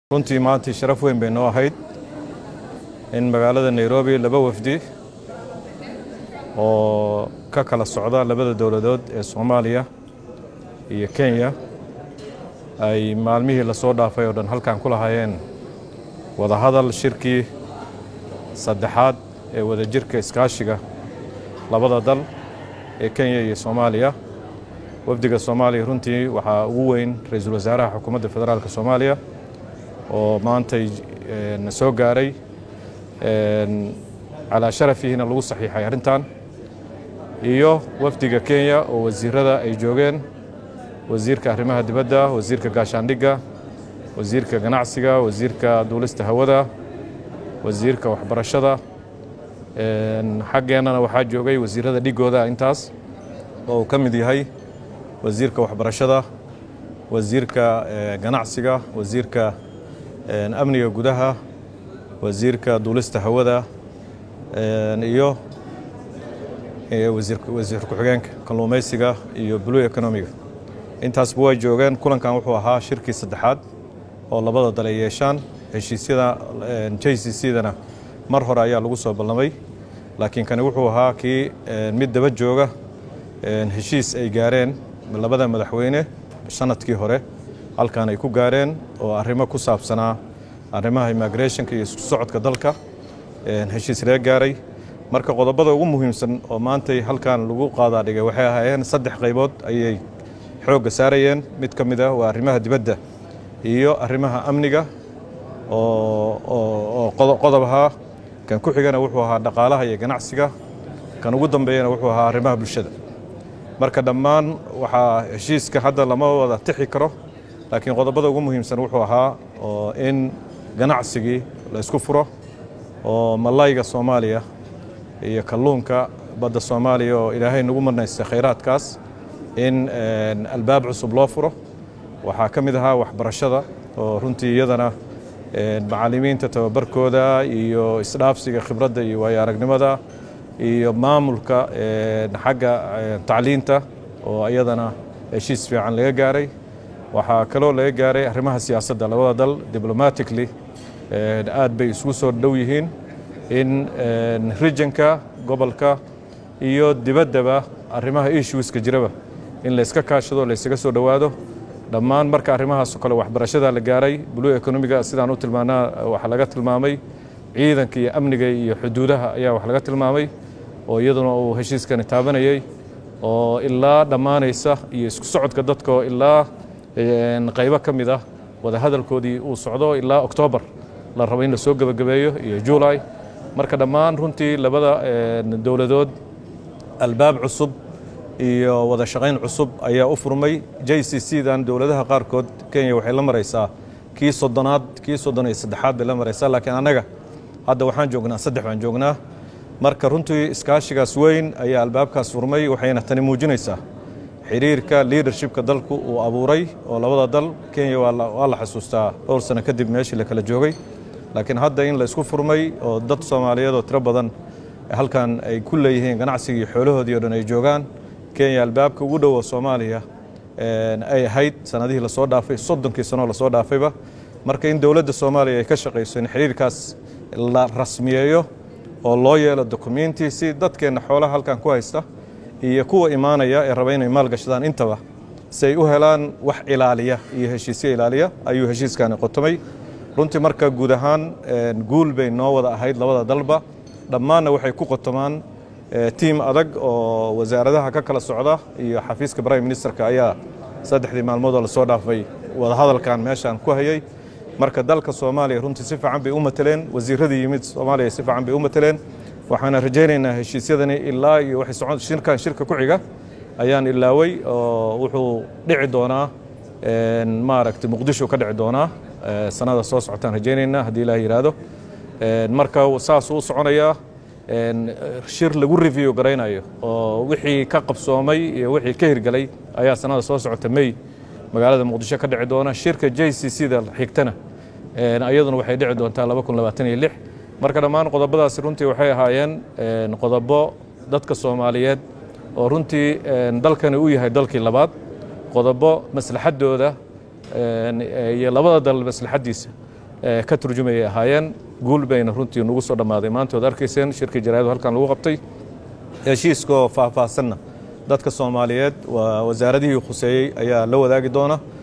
runtii maantii sharaf weyn bay noo ahayd in magaalada nairobi laba wafdi oo ka kala socda labada dowladood ee soomaaliya iyo kenya ay maalmihii lasoo dhaafay oo dhan halkan ku lahaayeen wadahadal shirkii saddexaad ee wadajirka iskaashiga labada dal ee kenya iyo soomaaliya wafdiga soomaaliya runtii waxaa ugu weyn ra-iisul wasaaraha xukuumadda federaalk soomaaliya oo maantay na soo gaaray calaa sharafihiina lagu saxiixay arrintan iyo wafdiga kenya oo wasiirada ay joogeen wasiirka arrimaha dibadda wasiirka gaashaandhigga wasiirka ganacsiga wasiirka duulista hawada wasiirka waxbarashada xaggeennana waxaa joogay wasiirada dhigooda intaas oo uu ka mid yahay wasiirka waxbarashada wasiirka ganacsiga wasiirka amniga gudaha wasiirka duulista hawada iyo wasiir ku-xigeenka kalluumaysiga iyo blue economiga intaasba way joogeen kulankan wuxuu ahaa shirkii saddexaad oo labada dal ay yeeshaan heshiisyada j c c dana mar hore ayaa lagu soo ballamay laakiin kani wuxuu ahaa kii mid daba jooga heshiis ay gaareen labada madaxweyne sanadkii hore halkan ay ku gaareen oo arrimo ku saabsanaa arrimaha immigrationka iyo isku socodka dalka heshiis laga gaaray marka qodobada ugu muhiimsan oo maantay halkan lagu qaadaa dhigay waxay ahaayeen saddex qaybood ayay xoogga saarayeen mid ka mid ah waa arrimaha dibadda iyo arrimaha amniga oo qodob ahaa kan ku xigana wuxuu ahaa dhaqaalaha iyo ganacsiga kan ugu dambeeyana wuxuu ahaa arrimaha bulshada marka dhammaan waxaa heshiiska hadda lama wada tixi karo laakiin qodobada ugu muhiimsan wuxuu ahaa oo in ganacsigii la isku furo oo malayga soomaaliya iyo kalluunka badda soomaaliya oo ilaahay nagu marnaystay khayraadkaas in albaab cusub loo furo waxaa ka mid ahaa waxbarashada oo runtii iyadana macallimiinta tababarkooda iyo isdhaafsiga khibradda iyo waayo aragnimada iyo maamulka xagga tacliinta oo iyadana heshiis fiican laga gaaray waxaa kaloo laga gaaray arrimaha siyaasadda labada dal diblomatically aad bay isugu soo dhow yihiin in regionka gobolka iyo dibaddaba arrimaha issueska jiraba in layska kaashado laysaga soo dhowaado dhammaan marka arrimahaasoo kale waxbarashada la gaaray blue economiga sidaan u tilmaanaa waxaa laga tilmaamay ciidanka iyo amniga iyo xuduudaha ayaa wax laga tilmaamay oo iyaduna uu heshiiskani taabanayay oo ilaa dhammaanaysa iyo isku socodka dadka oo ilaa qaybo ka mid ah wadahadalkoodii uu socdo ilaa oktoobar la rabo in la soo gebagabeeyo iyo juulay marka dhammaan runtii labada dowladood albaab cusub iyo wada shaqayn cusub ayaa u furmay j c c dan dowladaha qaarkood kenya waxay la maraysaa kii soddonaad kii soddon iyo saddexaad bay la maraysaa laakiin annaga hadda waxaan joognaa saddex baan joognaa marka runtii iskaashigaas weyn ayaa albaabkaas furmay waxayna tani muujinaysaa xiriirka leadershipka dalku uu abuuray oo labada dal kenya waa la xasuustaa dhowr sano kadib meeshii la kala joogay laakiin hadda in la isku furmay oo dad soomaaliyeed oo tiro badan halkan ay ku leeyihiin ganacsigii xoolahoodii o dhan ay joogaan kenya albaabka ugu dhowo soomaaliya ay ahayd sanadihii lasoo dhaafay soddonkii sanoo lasoo dhaafayba marka in dowladda soomaaliya ay ka shaqayso in xiriirkaas la rasmiyeeyo oo loo yeelo dokumenti si dadkeenna xoolaha halkan ku haysta iyo kuwa imaanaya ee raba inay maalgashadaan intaba si ay u helaan wax ilaaliya iyo heshiisyo ilaaliya ayuu heshiiskani qotomay runtii marka guud ahaan guul bay noo wada ahayd labada dalba dhammaanna waxay ku qotomaan tiim adag oo wasaaradaha ka kala socda iyo xafiiska prime ministerka ayaa saddexdii maalmoodoo lasoo dhaafay wadahadalkan meeshaan ku hayay marka dalka soomaaliya runtii si fiican bay u mateleen wasiiradii yimid soomaaliya si fiican bay u mateleen waxaana rajaynaynaa heshiisyadani ilaa iyo waxay socon shirkan shirka ku xiga ayaan ilaaway oo wuxuu dhici doonaa maaragtay muqdisho ka dhici doonaa sanada soo socotaan rajaynaynaa haddii ilaah yidhaahdo marka saasuu u soconayaa shir lagu review garaynayo oo wixii ka qabsoomay iyo wixii ka hirgelay ayaa sanada soo socota may magaalada muqdisho ka dhici doona shirka j c c da xigtana iyaduna waxay dhici doontaa laba kun labaatan iyo lix marka dhammaan qodobadaasi runtii waxay ahaayeen qodobo dadka soomaaliyeed oo runtii dalkani u yahay dalkii labaad qodobo maslaxadooda iyo labada dal maslaxaddiisa ka turjumayay ahaayeen guul bayna runtii nagu soo dhammaaday maanta waad arkayseen shirkii jaraa'adu halkan lagu qabtay heshiiskaoo faahfaahsanna dadka soomaaliyeed waa wasaaradihii khuseeyey ayaa la wadaagi doona